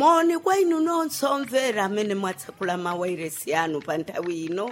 moni kwa inu nonse omvera amene mwatsekula mawairesi anu pa nthawi ino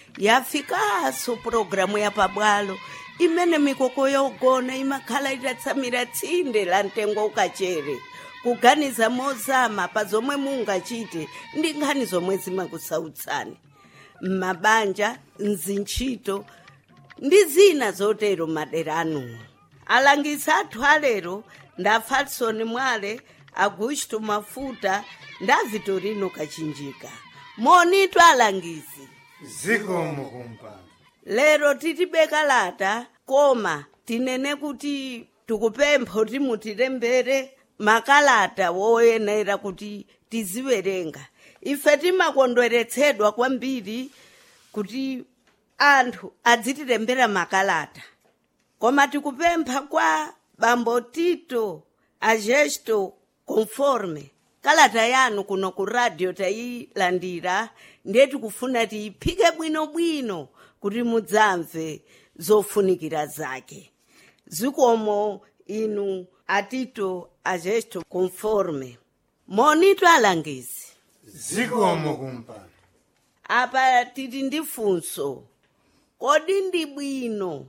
yafikaso pulogalamu ya pabwalo imene mikoko yogona imakhala itatsamira tsinde la mtengo ukachere kuganiza mozama pa zomwe mungachite ndi nkhani zomwe zimakusautsani m'mabanja mzintchito ndi zina zotero madera anuwo alangizi athu alero nda falson mwale augusto mafuta nda vitorino kachinjika monitu alangizi zikomo kumpando lero titibeka lata koma tinene kuti tikupempha kuti mutilembere makalata woyenera kuti tiziwerenga ife timakondweretsedwa kwambiri kuti anthu adzitilembera makalata koma tikupempha kwa bambo tito agesto conforme kalata yanu kuno ku radio tayilandira ndiye tikufuna tiyiphike bwinobwino kuti mudzamve zofunikira zake zikomo inu atito agesto conforme monitu alangizi zikomo kumpando apa tili ndi funso kodi ndi bwino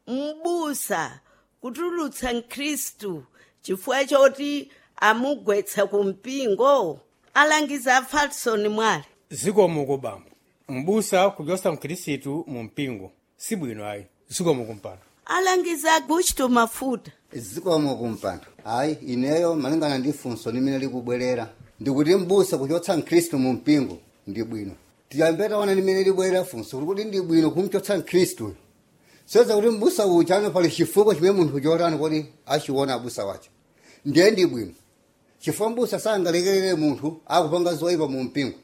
m'busa kutulutsa mkhristu chifukwa choti amugwetsa ku mpingo alangiza a falson mwale zikomo kubambo mbusa kuchotsa mkhristu mu mpingo sibwino ayi zikomo kumpando alangiza augusto mafuta zikomo kumpando hayi ineyo malingana ndi funso limene likubwerera ndikuti mbusa kuchotsa mkhristu mu mpingo ndi bwino tiyambe taona limene libwerera funso kuti ndi bwino kumchotsa mkhristuyo soza kuti mbusa uja ano pali chifukwa chimene munthu chotani kodi achiona abusa wacho ndiye ndi bwino chifukwa mbusa sangalekerere munthu akupanga zoyipa mu mpingo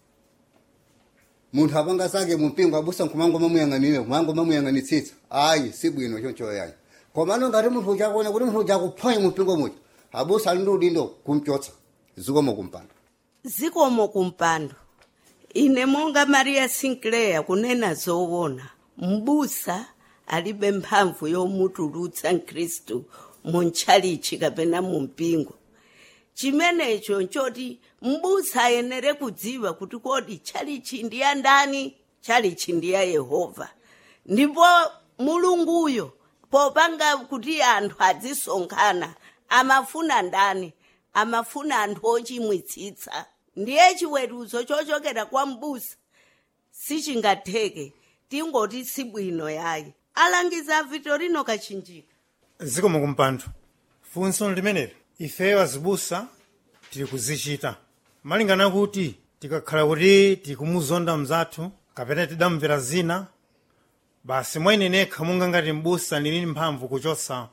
munthu apanga zake mu mpingo abusa nkumango mamuyang'anire kumango mamuyang'anitsitsa ayi si bwino choncho yayi komano ngati munthu uchakuona kuti munthu uchakuphwanya mu mpingo muja abusa ali ndi udindo kumchotsa zikomo kumpando zikomo kumpando ine monga maria sinclair kunena zoona mbusa alibe mphamvu yomutulutsa mkhristu mu ntchalichi kapena mu mpingo chimenecho nchoti mbusa ayenere kudziwa kuti kodi tchalichi ndi ya ndani tchalichi ndi ya yehova ndipo mulunguyo popanga kuti anthu adzisonkhana amafuna ndani amafuna anthu ochimwitsitsa ndiye chiweruzo chochokera kwa mbusa sichingatheke tingoti sibwino yayi alangiza vitorino kachinjika zikomo kumpando funso limeneli ifeyo azibusa tili kuzichita malingana kuti tikakhala kuti tikumuzonda mzathu kapena tidamvera zina basi mwene nekha monga ngati mbusa ndili mphamvu kuchotsa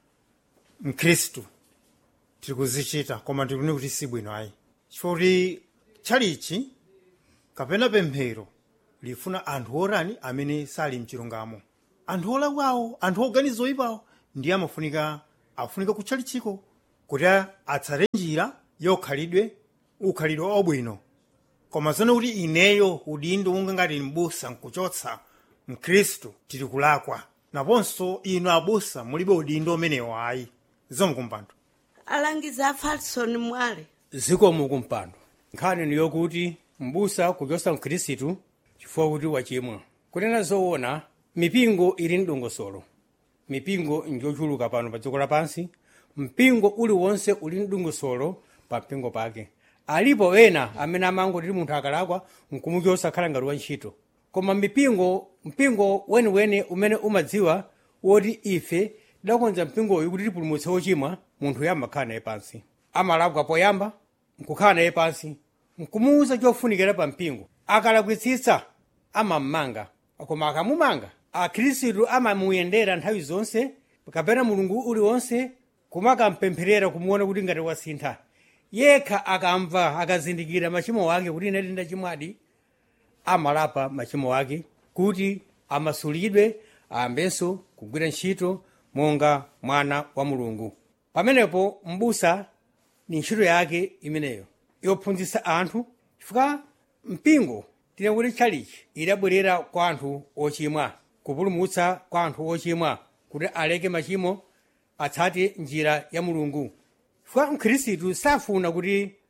mkhristu tili kuzichita koma tikuni kuti sibwino ayi chifukwa kuti tchalichi kapena pemphero lifuna anthu orani amene sali mchilungamo anthu olakwawo anthu oganiza oyipawo ndiye amafunika afunika kutchalichiko kuti atsate njira yokhalidwe ukhalidwe obwino koma zone kuti ineyo udindo unga ngati mbusa nkuchotsa mkhristu tili kulakwa naponso inu abusa mulibe udindo umenewo ayi zikomo kumpando alangiza a falson mwale zikomo kumpando nkhani ni yokuti mbusa kuchotsa mkhristu chifukwa kuti wachimwa kunena zoona mipingo ili mdongosolo mipingo njochuluka pano pa dziko lapansi mpingo uliwonse uli mdongosolo pa mpingo pake alipo ena amene amangoti munthu akalakwa nkumuchotsa khala ngati wantchito koma mipingo mpingo weniweni umene umadziwa woti ife tidakonza mpingoyu kuti tipulumutse wochimwa munthu yamakhala naye pansi amalakwa poyamba nkukhala naye pansi nkumuwuza chofunikira pa mpingo akalakwitsitsa amammanga koma akamumanga akhristu amamuyendera nthawi zonse kapena mulungu uliwonse kumakampempherera kumuona kuti ngati wasintha yekha akamva akazindikira machimo wake kuti ine ndachimwadi amalapa machimo wake kuti amasulidwe ayambenso kugwira ntchito monga mwana wa mulungu pamenepo mbusa ni ntchito yake imeneyo yophunzitsa anthu chifukwa mpingo tine kuti tchalichi idabwerera kwa anthu ochimwa kupulumutsa kwa anthu ochimwa kuti aleke machimo atsate njira ya mulungu chifukwa mkhristu safuna kuti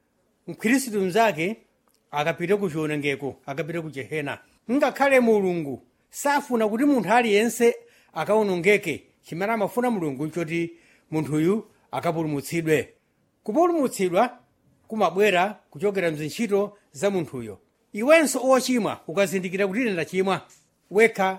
mkhristu mnzake akapite ku chiwonongeko akapite ku jehena ngakhale mulungu safuna kuti munthu aliyense akawonongeke chimene amafuna mulungu nchoti munthuyu akapulumutsidwe kupulumutsidwa kumabwera kuchokera mzintchito za munthuyo iwenso ochimwa ukazindikira kuti ine ndachimwa wekha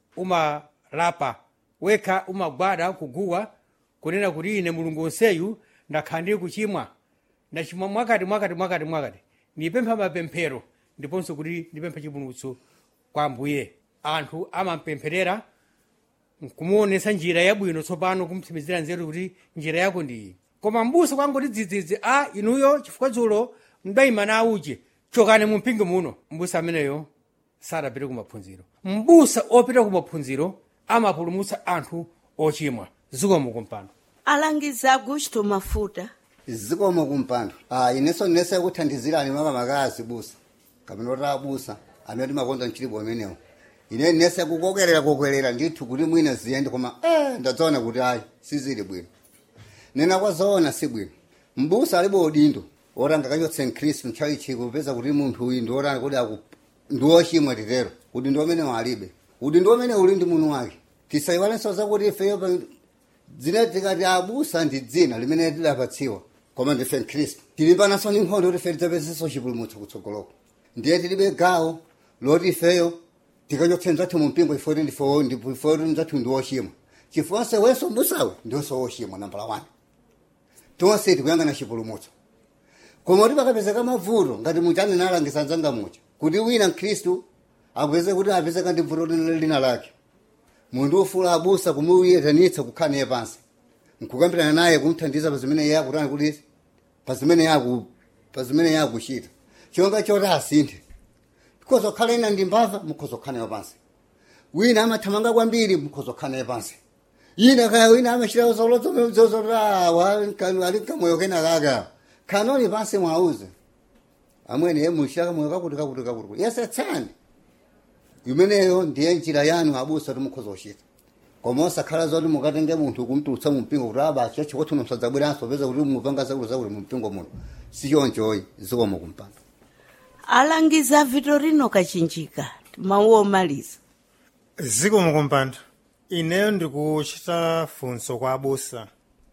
umalapa wekha umagwada kuguwa kunena kuti ine mulungu onseyu ndakhala ndili kuchimwa ndachimwa mwakati mwakati mwakati mwakati ndipempha mapemphero ndiponso kuti ndipempha chipulumutso kwa ambuye anthu amampempherera kumuonesa njira yabwino tsopano kumtsimizira nzeru kuti njira yako ndi iyi koma mbusa kwangoti dzidzidzi a inuyo chifukwa dzulo mdayima na uje chokani mu mpingo muno mbusa ameneyo sadapite kumaphunziro mbusa opita kumaphunziro amapulumutsa anthu ochimwa zikomo kumpando alangiza augusto mafuta zikomo kumpando ah ineso nese kuthandizirani mama makazi busa kapena kuti abusa amene timakonza mchilipo amenewo ine nese kukokerera kokerera ndithu kuti mwina ziyende koma eh ndadzaona kuti ayi sizili bwino nena kwazoona si bwino mbusa alibe udindo oranga kachotse mkhristu nthawi chiko kupeza kuti munthu uyu ndioranga kuti aku ndiwochimwa titero udindo umene alibe udindo umene uli ndi munthu wake tisayiwalenso zakuti ifeyo pa- dzina tikati abusa ndi dzina limene tidapatsiwa koma ndife mkhristu tilipananso ndi nkhondo kuti ife tidzapezenso chipulumutso kutsogoloko ndiye tilibe gawo loti ifeyo tikachotse mzathu mu mpingo ifoti ndifo ndifoti mzathu ndi wochimwa chifonse wenso mbusawe ndionso wochimwa nambala 1 tonse tikuyangana chipulumutso koma kuti pakapezeka mavuto ngati muchani nalangiza nzanga mucha kuti wina mkhristu apeze kuti apezeka ndi vuto lina- lina lake munthu ufula abusa kumuyetanitsa kukhala naye pansi nkukambirana naye kumthandiza pa zimene iye akutani kuti pa zimene yaku pa zimene yakuchita chonga choti asinthe mukhoza kukhala ina ndi mbava mukhoza kukhala nayo pansi wina amathamanga kwambiri mukhoza kukhala naye pansi ina kaya wina amachita zolozozozozoawa ali kamoyo kena kaka khanoni pansi mwauze amwene ye muchita kamoyo kakuti kakuti kakuti yesetsani imeneyo ndiye njira yanu abusa kuti mukhoza kuchita koma osakhala zoti mukatenge munthu kumtulutsa mu mpingo kuti abacha chikuti musadzabweranso peza kuti mupanga zakuti zakuti mu mpingo muno sichonchoyi zikomo kumpando alangiza vitorino kachinjika mawu omaliza zikomo kumpando ineyo ndikuchita funso kwa abusa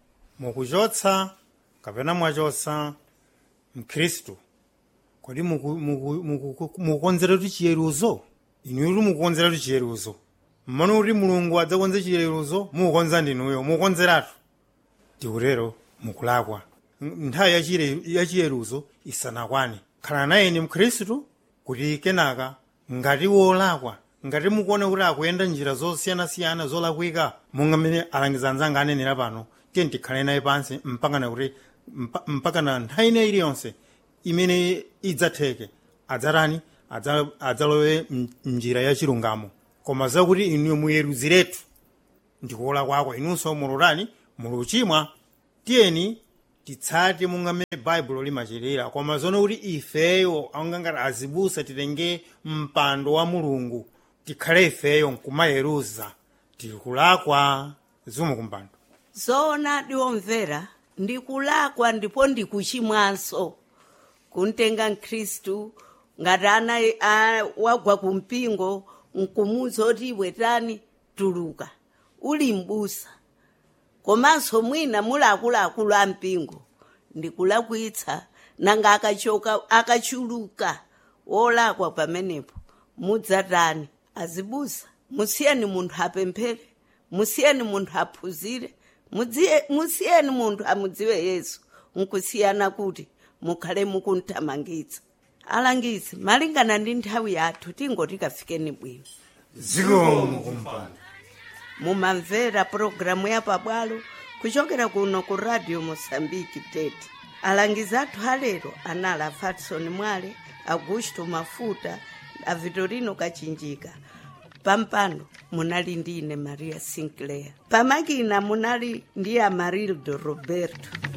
mukuchotsa kapena mwachotsa mkhristu kodi muku- muku- muku- mukukonzera kuti chiyeruzo inuyo kuti mukukonzera kuti chiyeruzo mmano kuti mulungu adzakonze chiyeruzo mukukonza ndinuyo mukukonzeratu tikutero mukulakwa N- nthawi yachire- yachiyeruzo isanakwane khala nayeni mkhristu kuti kenaka ngati wolakwa ngati mukuona kuti akuyenda njira zosiyanasiyana zolakwika monga mmene alangiza anzanga anenera pano tiye tikhale naye pansi mpakana kuti mpa- mpakana nthawi ine iliyonse imene idzatheke adzatani Adza- adzalowe m- mnjira ya chilungamo koma zakuti inuyo muyeruziretu ndikuola kwako inunso mulotani muluchimwa tiyeni titsate monga mmene baibulo limachitira koma zono kuti ifeyo angangati azibusa titenge mpando wa mulungu tikhale ifeyo nkumayeruza tikulakwa zikomo kumpando zoona ndiwomvera ndikulakwa ndipo ndikuchimwanso kuntenga mkhristu ngati ana a- wagwa kumpingo nkumuza oti iwe tani tuluka uli mbusa komanso mwina muli akuluakulu a mpingo ndikulakwitsa nanga akachoka akachuluka wolakwa pamenepo mudzatani azibusa musiyeni munthu apemphere musiyeni munthu aphunzire mudziye- musiyeni munthu amudziwe yesu nkusiyana kuti mukhale mukunthamangitsa alangizi malingana ndi nthawi yathu tingoti kafikeni bwino zikomo kumpando mumamvera pulogalamu ya pabwalo kuchokera kuno ku radio mosambiki tete alangizi athu alero anali a fatson mwale augusto mafuta a vitorino kachinjika pampano munali ndi ine maria sinclair pamakina munali ndi amarildo roberto